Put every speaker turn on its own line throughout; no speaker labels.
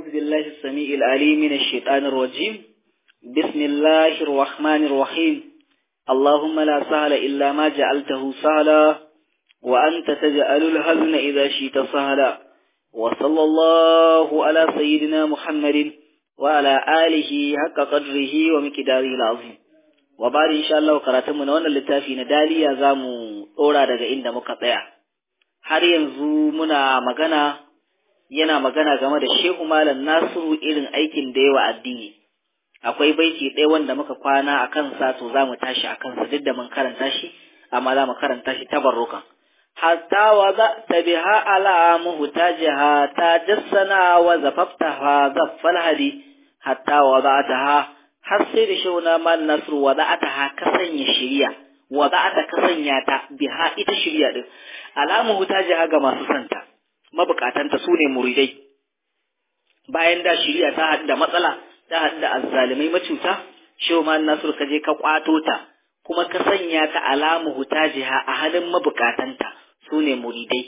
أعوذ بالله السميع العليم من الشيطان الرجيم بسم الله الرحمن الرحيم اللهم لا سهل إلا ما جعلته سهلا وأنت تجعل الهزن إذا شئت سهلا وصلى الله على سيدنا محمد وعلى آله حق قدره ومقداره العظيم وبعد إن شاء الله قراتمنا وانا littafi na daliya za mu ɗora daga inda muka tsaya har yanzu muna magana yana magana game da shehu malam nasiru irin aikin da yawa addini akwai baiti ɗaya wanda muka kwana a kansa to za mu tashi a kansa duk da mun karanta shi amma za mu karanta shi tabarrukan hatta wa za ta biha ala muhtajiha ta jassana wa zafaftaha zaffal hadi hatta wa za ta ha har sai da shehu na malam nasiru wa za ta ha ka sanya shirya wa za ta ka sanya ta biha ita shirya din alamu hutajiha ga masu santa mabukatanta su ne muridai bayan da shiriya ta haɗu da matsala ta haɗu da azzalimai macuta shehu ma nasiru ka je ka kwato ta kuma ka sanya ta alamu hutajiha a halin mabukatanta su ne muridai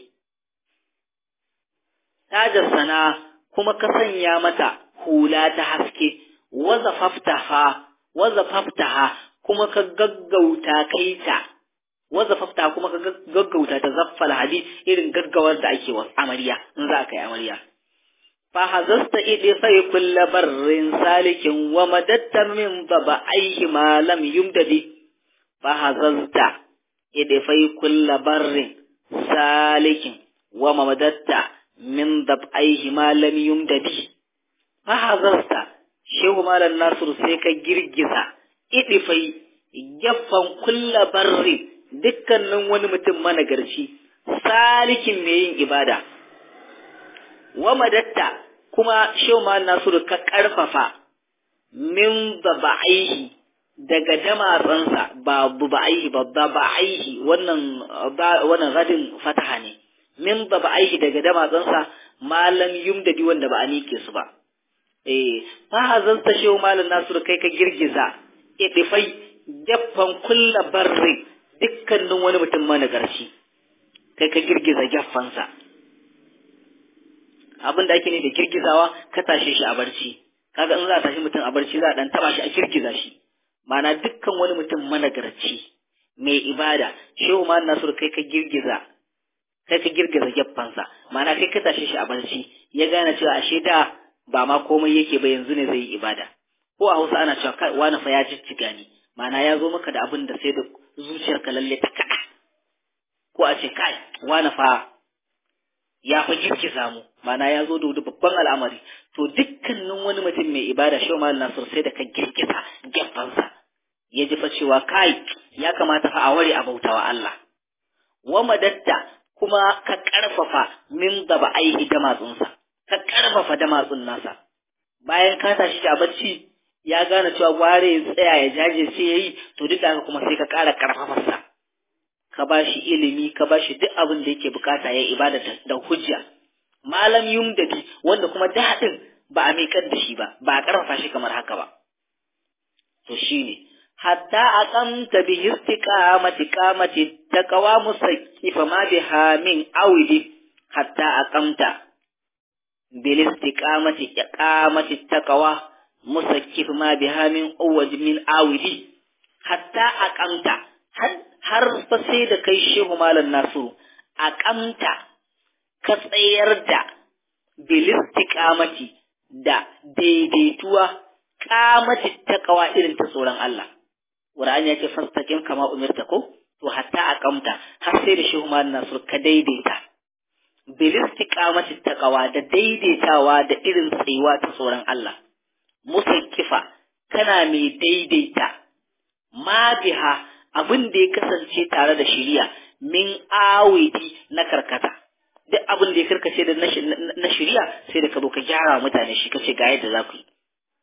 tajar sana kuma ka sanya mata hula ta haske waza faftaha waza faftaha kuma ka gaggauta kai ta waza fafta kuma ka gaggauta ta zaffal hadi irin gaggawar da ake wa amarya in za ka yi amarya fa hazasta idi sai kulla barrin salikin wa madatta min baba aihi ma lam yumdadi fa hazasta idi fai kulla barrin salikin wa madatta min dab aihi ma lam yumdadi fa hazasta shehu malam nasiru sai ka girgiza idi fai gaffan kulla barrin dukkanin wani mutum managarci salikin mai yin ibada wa madatta kuma shehu nasiru ka karfafa min baba'aihi daga damatsansa ba baba'aihi ba baba'aihi wannan wannan radin fataha ne min baba'aihi daga damatsansa malam yumdadi wanda ba a nike su ba eh fa hazanta shehu malam nasiru kai ka girgiza idifai jaffan kulla barri dukkanin wani mutum managarci kai ka girgiza gyaffansa abin da ake ne da girgizawa ka tashe shi a barci kaga in za a tashi mutum a barci za a dan taba shi a girgiza shi ma'ana dukkan wani mutum managarci mai ibada shehu ma nasur kai ka girgiza kai ka girgiza gyaffansa ma'ana kai ka tashe shi a barci ya gane cewa ashe da ba ma komai yake ba yanzu ne zai yi ibada ko a hausa ana cewa wani fa ya jijjiga ni ma'ana ya zo maka da abin da sai da zuciyarka lalle ta kaɗa ko a ce kai wani fa ya fa girgiza mu mana ya zo da wani babban al'amari to dukkanin wani mutum mai ibada shi ma nasir sai da ka girgiza gefansa ya ji fa cewa kai ya kamata fa a ware a bautawa Allah wa madatta kuma ka karfafa min gaba aihi da matsunsa ka karfafa da matsun nasa bayan ka tashi a bacci ya gane cewa gware ya tsaya ya jajirce ya yi to duk da haka kuma sai ka ƙara ƙarfafarsa ka ba shi ilimi ka ba shi duk abin da yake bukata ya ibada da hujja malam yumdadi wanda kuma daɗin ba a miƙar da shi ba ba a ƙarfafa shi kamar haka ba to shine hatta aqamta bi istiqamati qamati taqwa musaqifa ma biha min awidi hatta aqamta bil istiqamati qamati taqwa musakkif ma biha min awwaj min awidi hatta aqamta har fa sai da kai shehu malam nasiru aqamta ka tsayar da bil istiqamati da daidaituwa qamati taqwa irin ta tsoron Allah Qur'ani yake fastaqim kama umirta ko to hatta aqamta har sai da shehu malam nasiru ka daidaita bil istiqamati taqwa da daidaitawa da irin tsayuwa ta tsoron Allah musakkifa kana mai daidaita ma biha abin da ya kasance tare da shiriya min awidi na karkata duk abin da ya karkace da na shiriya sai da ka zo ka gyara mutane shi kace ga yadda za ku yi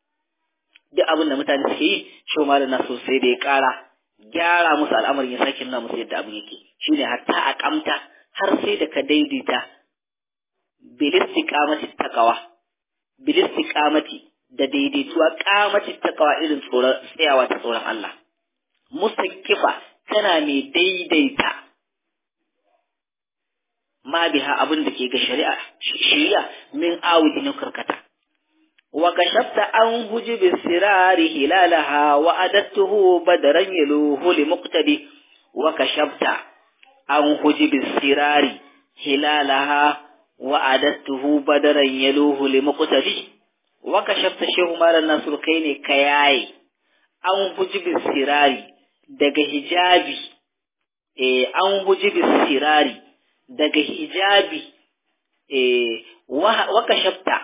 duk abin da mutane suke yi shi ma da naso sai da ya kara gyara musu al'amarin ya sake nuna musu yadda abin yake shine hatta a kamta har sai da ka daidaita bilistiqamati taqwa bilistiqamati da daidaituwa kamacin takawa irin tsoron tsayawa ta tsoron Allah. Musakifa tana mai daidaita ma biha abin da ke ga shari'a shari'a min awudi na karkata وكشفت عن حجب السرار هلالها وأدته بدرا يلوه لمقتدي وكشفت عن حجب السرار هلالها وأدته بدرا يلوه لمقتدي وكشفت شيخ مال الناصر كيني كياي عن حجب السرار daga hijabi eh an hujibi sirari daga hijabi eh wa kashafta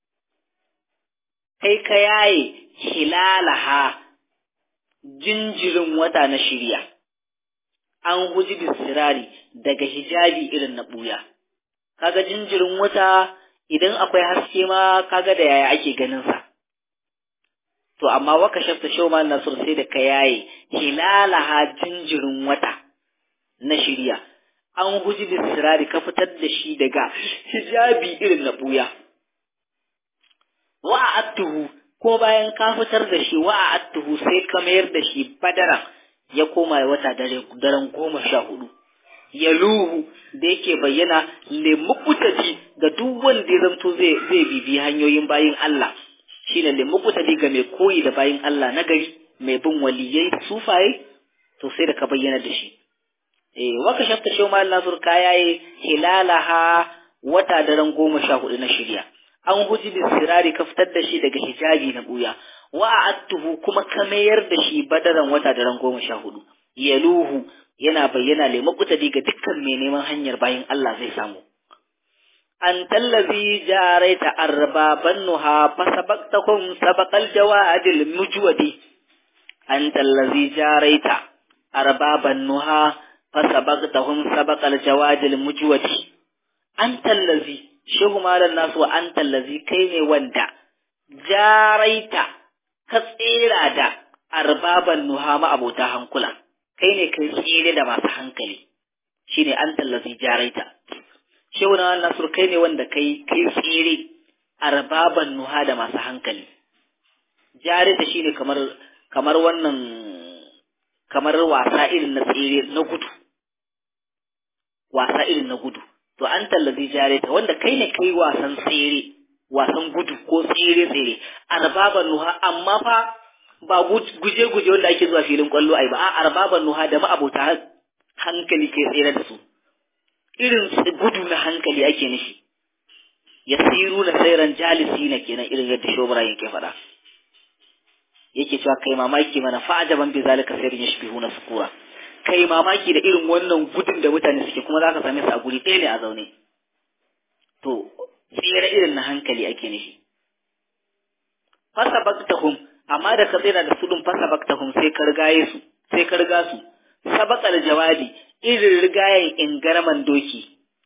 kai ka yaye hilalaha jinjirin wata na shirya, an guji bisirari daga hijabi irin na ɓuya. Kaga jinjirin wata idan akwai haske ma kaga da yaya ake ganinsa. To, amma waka shafta shoma nasur sai da ka yaye hilalaha jinjirin wata na shirya, an guji bisirari ka fitar da shi daga hijabi irin na ɓuya. wa'attuhu ko bayan ka fitar da shi wa'attuhu sai ka mayar da shi badara ya koma wata daren goma sha hudu ya luhu da yake bayyana lemukutaji ga duk wanda ya zamto zai zai bibi hanyoyin bayin Allah shine lemukutaji ga mai koyi da bayin Allah na gari mai bin waliyai sufaye to sai da ka bayyana da shi eh waka shafta shi mal nasur kayaye hilalaha wata daren goma sha hudu na shirya an guji bin sirari ka fitar da shi daga hijabi na buya wa attuhu kuma ka mayar da shi badaran wata daren goma sha hudu yaluhu yana bayyana le makutadi ga dukkan mai neman hanyar bayan Allah zai samu an tallazi jaraita arbaban nuha fa sabaqtakum sabaqal jawadil mujwadi an tallazi jaraita arbaban nuha fa sabaqtahum sabaqal jawadil mujwadi an tallazi shehu malam nasu wa an tallazi kai ne wanda jaraita ka tsera da arbaban nuhama abota hankula kai ne kai tsere da masu hankali shine an tallazi jaraita shehu na nasu kai ne wanda kai kai tsere arbaban nuha da masu hankali jarita shine kamar kamar wannan kamar wasa irin na tsere na gudu wasa irin na gudu to an tallazi jareta wanda kai ne kai wasan tsere wasan gudu ko tsere tsere arbaban nuha amma fa ba guje guje wanda ake zuwa filin kwallo ai ba a arbaban nuha da ma'abota hankali ke tsere da su irin gudu na hankali ake nishi yasiru na sairan jalisi na kenan irin yadda shobara yake faɗa yake cewa kai mamaki mana fa'ajaban bi zalika sairin yashbihuna sukura kai mamaki da irin wannan gudun da mutane suke kuma za ka same su a guri ɗaya ne a zaune to tsere irin na hankali ake nufi fasa baktahum amma da ka tsira da sudun fasa baktahum sai ka rigaye su sai ka riga su sabaqal jawadi irin rigayen ingaraman doki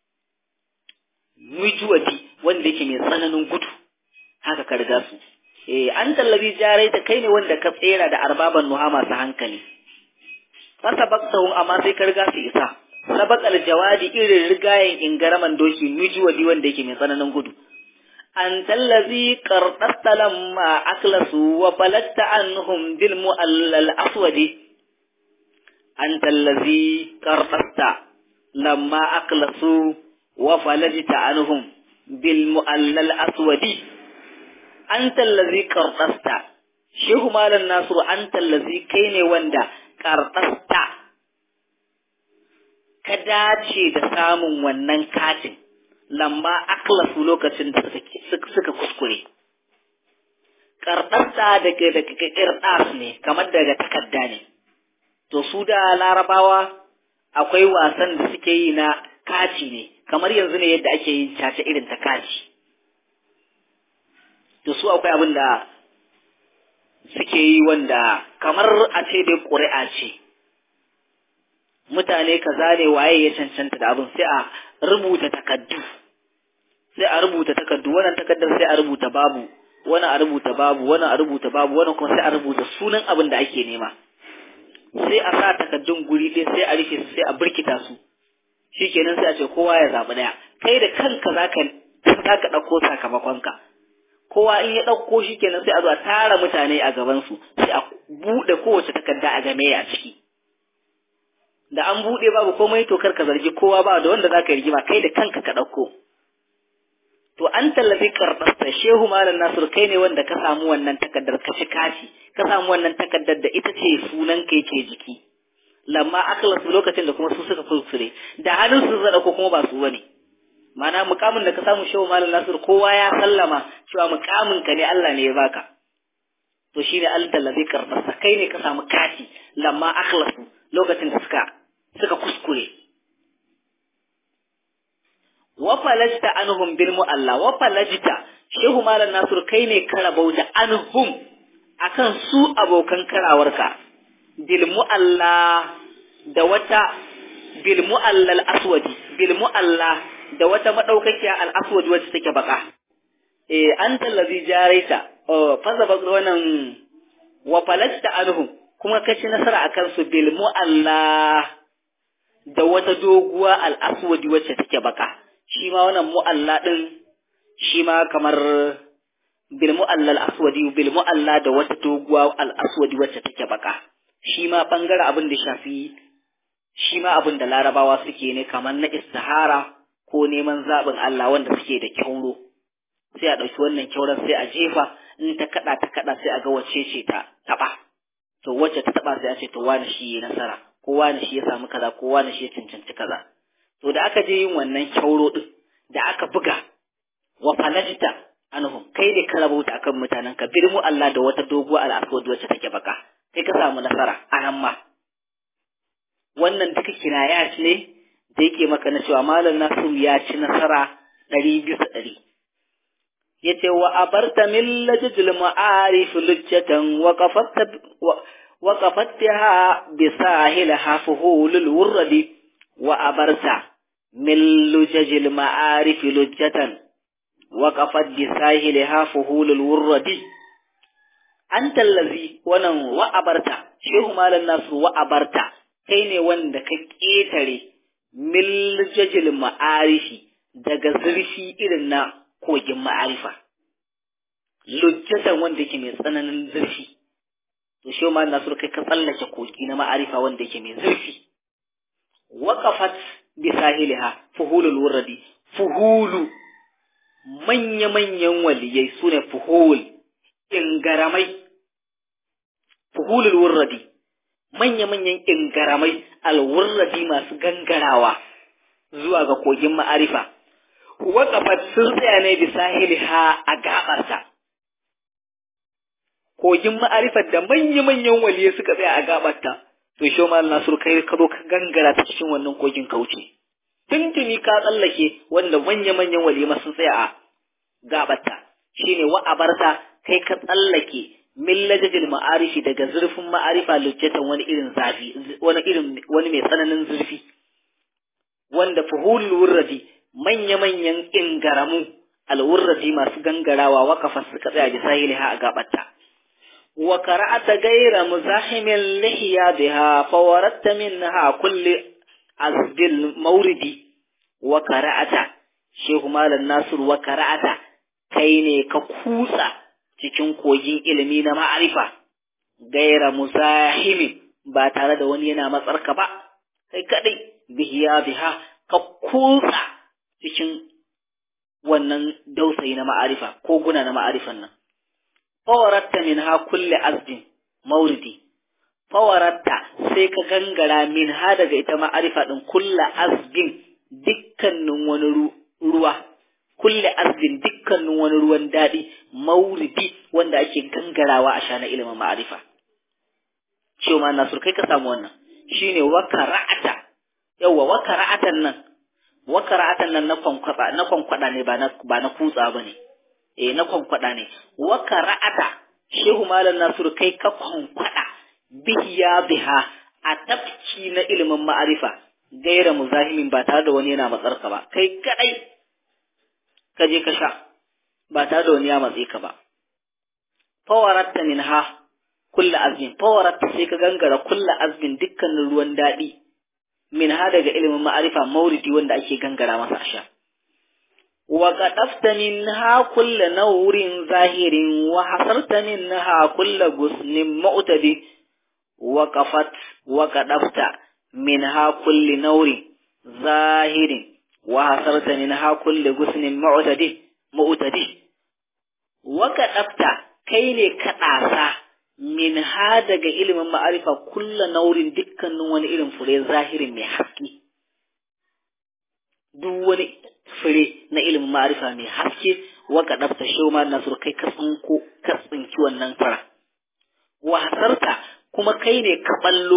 mujuwati wanda yake mai tsananin gudu haka ka riga su eh an tallabi jarai ta kai ne wanda ka tsera da arbaban nuha masu hankali fasabaqtahum amma sai ka riga su isa sabaqal jawadi irin rigayen ingaraman doki nujuwadi wanda yake mai tsananin gudu an tallazi qardatta lamma aklasu wa balatta anhum bil mu'allal aswadi an tallazi qardatta lamma aklasu wa falajta anhum bil mu'allal aswadi an tallazi qardasta shehu malam nasiru an tallazi kai ne wanda karɓasta ka dace da samun wannan katin lamba aklasu lokacin da suka kuskure. Karɓasta daga daga ƙirɗas ne kamar daga takarda ne. To su da larabawa akwai wasan da suke yi na kati ne kamar yanzu ne yadda ake yin caca irin ta kati. To su akwai abin da suke yi wanda kamar a ce dai ƙuri'a ce mutane kaza ne waye ya cancanta da abin sai a rubuta takaddu sai a rubuta takaddu wannan takaddar sai a rubuta babu wannan a rubuta babu wannan a rubuta babu wannan kuma sai a rubuta sunan abin da ake nema sai a sa takaddun guri ɗaya sai a rufe su sai a birkita su shikenan sai a ce kowa ya zaɓi ɗaya kai da kanka zaka zaka ɗauko sakamakonka kowa in ya ɗauko shi kenan sai a zo a tara mutane a gabansu sai a buɗe kowace takarda a game a ciki da an buɗe babu komai to kar ka zargi kowa ba da wanda zaka yi rigima kai da kanka ka ɗauko to an tallafi karɓarsa shehu malam nasir kai ne wanda ka samu wannan takardar ka ci kashi ka samu wannan takardar da ita ce sunan kai ke jiki lamma akhlasu lokacin da kuma su suka fulfure da hannun su zada ko kuma ba su bane mana mukamin da ka samu shehu malam nasir kowa ya sallama cewa mukamin ka ne Allah ne ya baka to shine an tallafi karɓarsa kai ne ka samu kashi lamma akhlasu lokacin da suka suka kuskure wa falajta anhum bil mu'alla wa falajta shehu malam nasir kai ne ka rabauta anhum akan su abokan karawarka bil mu'alla da wata bil mu'alla al aswadi bil mu'alla da wata madaukakiya al aswadi wacce take baka eh anta allazi jaraita oh faza baka wannan wa falajta anhum kuma ka ci nasara akan su bil mu'alla da wata doguwa al aswadi wacce take baka shi ma wannan mu'alla ɗin shi ma kamar bil mu'alla al-aswadi bil mu'alla da wata doguwa al-aswadi wacce take baka shi ma bangare abin da shafi shi ma abin da larabawa suke ne kamar na istihara ko neman zaɓin Allah wanda suke da kyauro sai a ɗauki wannan kyauran sai a jefa in ta kaɗa ta kaɗa sai a ga wacce ce ta taɓa to wacce ta taɓa sai a ce to wani shi ya nasara ko wani shi ya samu kaza ko wani shi ya cancanci kaza to da aka je yin wannan kyauro din da aka buga wa falajta anhum kai ne ka rabauta akan mutanen ka birmu Allah da wata doguwa al'aswad wacce take baka kai ka samu nasara a nan ma wannan duka kinaya ne da yake maka na cewa malam Nasiru ya ci nasara ɗari bisa ɗari yace wa abarta min lajjil ma'arif lujjatan wa qafatta wa qafattaha bi sahilha fuhulul wurdi wa abarta من لجج المعارف لجة وقفت بساهلها فهول الورد أنت الذي ونن وأبرت شيخ مال الناس وأبرت كين وند كيتري من لجج المعارف daga zurfi irin na kogin ma'arifa lujjatan wanda yake mai tsananin zurfi to shi ma nasu kai ka tsallake kogi na ma'arifa wanda yake mai zurfi waqafat bisahiliha fuhulul wurdi fuhulu manya-manyan waliyai su ne fuhul ingaramai fuhulul wurdi manya-manyan ingaramai alwurradi masu gangarawa zuwa ga kogin ma'arifa waƙafat sun tsaya ne bisahiliha a gabarta kogin ma'arifar da manya-manyan waliyai suka tsaya a gabarta to shi ma Nasiru kai ka zo ka gangara ta cikin wannan kogin ka wuce tuntuni ka tsallake wanda manya-manyan walima sun tsaya a gabata shine wa abarta kai ka tsallake min lajajil ma'arifi daga zurfin ma'arifa lujjatan wani irin zafi wani irin wani mai tsananin zurfi wanda fuhulul wurradi manya-manyan ingaramu alwurradi masu gangarawa wakafa suka tsaya bi sahiliha a gabata wa qara'ata ghayra muzahimin lihiya biha fawaradta minha kulli azbil mauridi wa qara'ata shehu malam nasir wa qara'ata kai ne ka kutsa cikin kogin ilimi na ma'arifa gaira muzahimin ba tare da wani yana matsarka ba kai kadai bihiya biha ka kutsa cikin wannan dausayi na ma'arifa ko guna na ma'arifan nan fawaratta min ha kulle azbin mauridi fawaratta sai ka gangara min ha daga ita ma'arifa din kulle azbin dukkanin wani ruwa kulle azbin dukkanin wani ruwan daɗi mauridi wanda ake gangarawa a sha na ilimin ma'arifa cewa ma nasur kai ka samu wannan shine wakara'ata yawa wakara'atan nan wakara'atan nan na kwankwada na kwankwada ne ba na ba na kutsa bane eh na kwankwada ne wakara'ata shehu malam nasur kai ka kwankwada biya biha a tafki na ilimin ma'arifa gaira muzahimin ba tare da wani yana matsarka ba kai kadai ka je ka sha ba tare da wani ya matse ka ba fawaratta minha kulla azmin fawaratta sai ka gangara kulla azmin dukkanin ruwan daɗi minha daga ilimin ma'arifa mauridi wanda ake gangara masa a sha wa qadafta minha kulla nawrin zahirin wa hasarta minha kulla gusnin mu'tadi wa qafat wa qadafta minha kulli nawrin zahirin wa hasarta minha kulli gusnin mu'tadi mu'tadi waka dafta kai ne ka ɗasa min ha daga ilimin ma'arifa kulla naurin dukkanin wani irin fure zahirin mai haske duk wani fure na ilimin ma'arifa mai haske waka dafta shi ma nasur kai ka tsinko ka tsinki wannan fara wa hasarta kuma kai ne ka ballo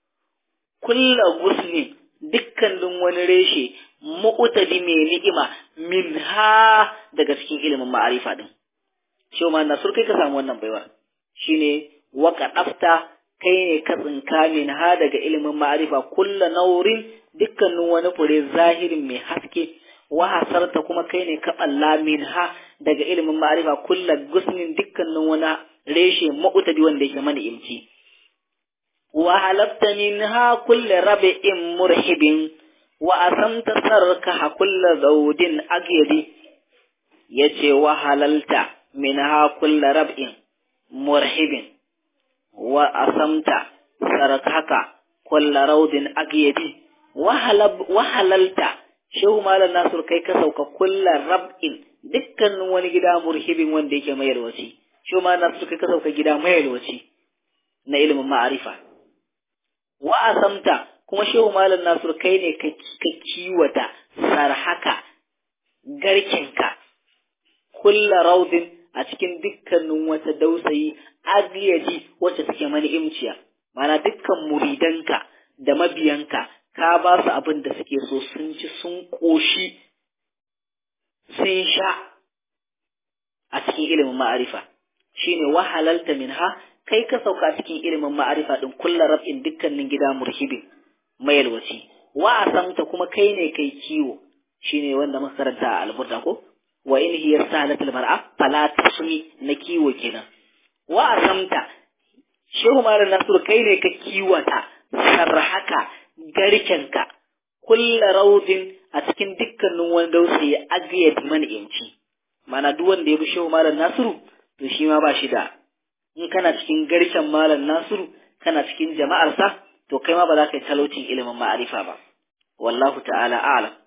kulla gusnin dukkanin wani reshe mu'tadi mai ni'ima min ha daga cikin ilimin ma'arifa din shi ma nasur kai ka samu wannan baiwa shine waka dafta kai ne ka tsinka min ha daga ilimin ma'arifa kulla naurin dukkanin wani fure zahirin mai haske wa hasarta kuma kai ne ka balla min ha daga ilimin ma'arifa kulla gusnin dukkanin wani reshe ma'utadi wanda yake mana imci wa halafta min ha kulla rabi'in murhibin wa asamta sarka ha kulla zaudin agyadi yace wa halalta min ha kulla rab'in murhibin wa asamta sarakaka kulla raudin agyadi wa halalta shehu malam nasur kai ka sauka kulla rab'in dukkanin wani gida murhibin wanda yake mai yalwaci shehu malam nasur kai ka sauka gida mai yalwaci na ilimin ma'arifa wa asamta kuma shehu malam nasur kai ne ka kiwata sarhaka garkinka kulla raudin a cikin dukkanin wata dausayi agiyadi wacce take mani imciya mana dukkan muridanka da mabiyanka ka ba su abin da suke so sun ci sun ƙoshi sun sha a cikin ilimin ma'arifa shine wahalalta minha kai ka sauka cikin ilimin ma'arifa din kullu rab'in dukkanin gida murhibin mayalwaci wa asamta kuma kai ne kai kiwo shine wanda muka karanta a alburda ko wa in hiya salatul mar'a fala tasmi na kiwo kenan wa asamta shehu malam nasur kai ne ka kiwata sarhaka garkenka kulla raudin a cikin dukkanin wani dausayi agiyat man'imci mana duk wanda ya bi shehu malam nasiru to shi ma ba shi da in kana cikin garken malam nasiru kana cikin jama'arsa to kai ma ba za ka yi talaucin ilimin ma'arifa ba wallahu ta'ala a'lam